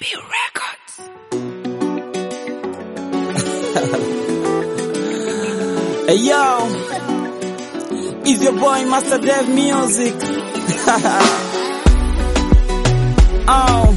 B Records. Hey yo, it's your boy Master Dev Music. oh,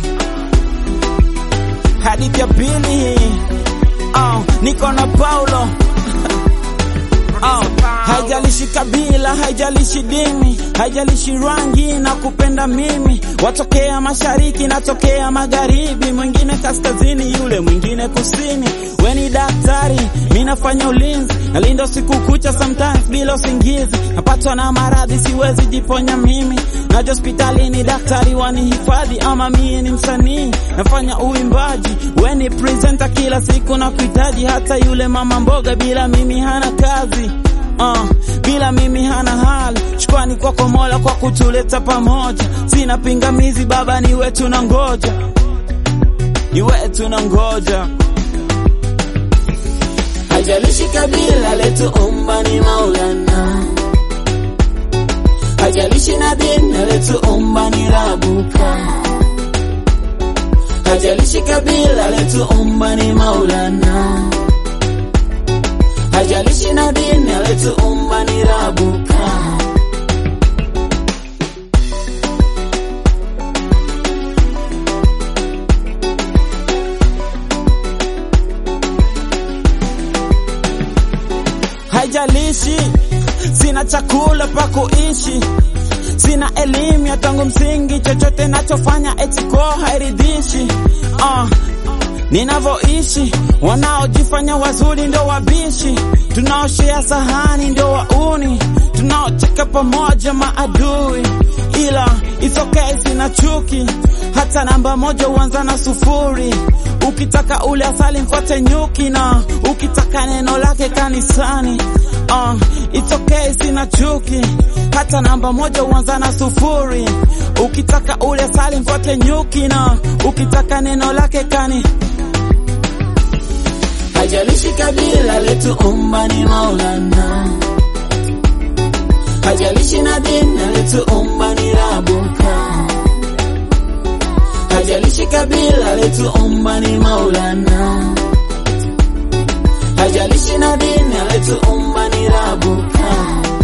hadithi ya pili hii. Oh, niko na Paulo. Oh, haijalishi kabila, haijalishi dini, haijalishi rangi na kupenda mimi. Watokea mashariki, natokea magharibi, mwingine kaskazini, yule mwingine kusini. We ni daktari, mi nafanya ulinzi, nalinda usiku kucha, sometimes bila usingizi. Napatwa na maradhi, siwezi jiponya mimi, naja hospitalini, daktari wanihifadhi, ama mie ni msanii, nafanya uimbaji. We ni presenter, kila siku na kuhitaji, hata yule mama mboga bila mimi hana kazi. Uh, bila mimi hana hali. Shukrani kwako Mola kwa kutuleta pamoja, sina pingamizi Baba, ni wetu na ngoja, ni wetu na ngoja. Hajalishi kabila letu umma ni Maulana, hajalishi na dini letu umma ni Rabuka, hajalishi kabila letu umma ni Maulana, hajalishi na dini letu umma ni Rabuka. Haijalishi sina chakula pa kuishi, sina elimu ya tangu msingi, chochote nachofanya etiko hairidhishi. Uh, ninavyoishi wanaojifanya wazuri ndo wabishi, tunaoshea sahani ndo wauni, tunaocheka pamoja maadui, ila it's okay, sina chuki. Hata namba moja huanza na sufuri. Ukitaka ule asali mfuate nyuki, na ukitaka neno lake kanisani. Uh, it's okay, sina chuki. Hata namba moja huanza na sufuri. Ukitaka ule asali mfuate nyuki, na ukitaka neno lake kani Hajalishi kabila letu umma ni Maulana, hajalishi na dini letu umma ni Rabuka, hajalishi kabila letu umma ni Maulana, hajalishi na dini letu umma ni Rabuka.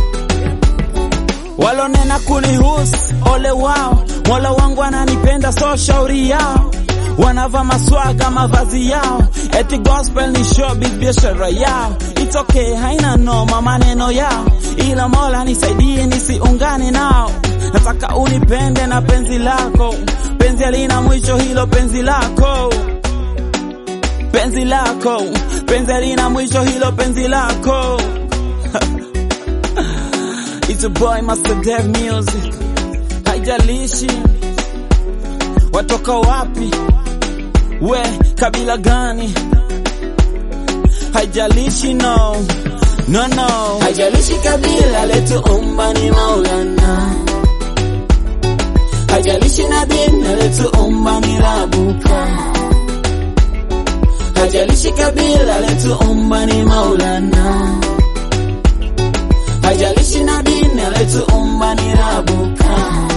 walonena kunihusu ole wao. Mola wangu ananipenda, so shauri yao. Wanavaa maswaga mavazi yao, eti gospel ni showbiz, biashara yao. It's okay, haina noma maneno yao, ila Mola nisaidie nisiungane nao. Nataka unipende na penzi lako, penzi halina mwisho, hilo penzi lako penzi lako, penzi halina mwisho, hilo penzi lako It's a boy Master Dev Music. Haijalishi watoka wapi, we kabila gani, haijalishi no, no, no. Hajalishi kabila letu umma ni Maulana, hajalishi na dini letu umma ni Rabuka, hajalishi kabila letu umma ni Maulana, hajalishi na dini letu umma ni Rabuka.